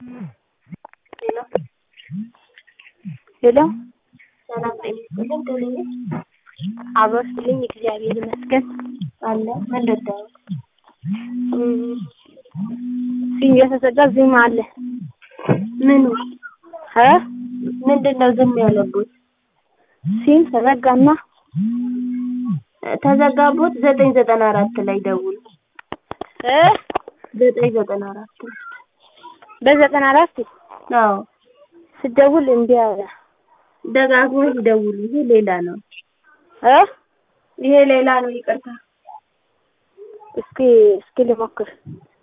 ሄሎ ሰላም ጤና ይስጥልኝ። ደህና ነኝ አበስልኝ እግዚአብሔር ይመስገን አለ ምን ልታወቅ? ሲም የተዘጋ ዜማ አለ ምኑ እ ምንድን ነው ዝም ያለቦት? ሲም ተዘጋና ተዘጋቦት ዘጠኝ ዘጠና አራት ላይ ደውሉ። እ ዘጠኝ ዘጠና አራት በዘጠና አራት አዎ ስደውል እምቢ አለ ደጋግሞ ይደውሉ። ይሄ ሌላ ነው። እ ይሄ ሌላ ነው። ይቅርታ እስኪ እስኪ ልሞክር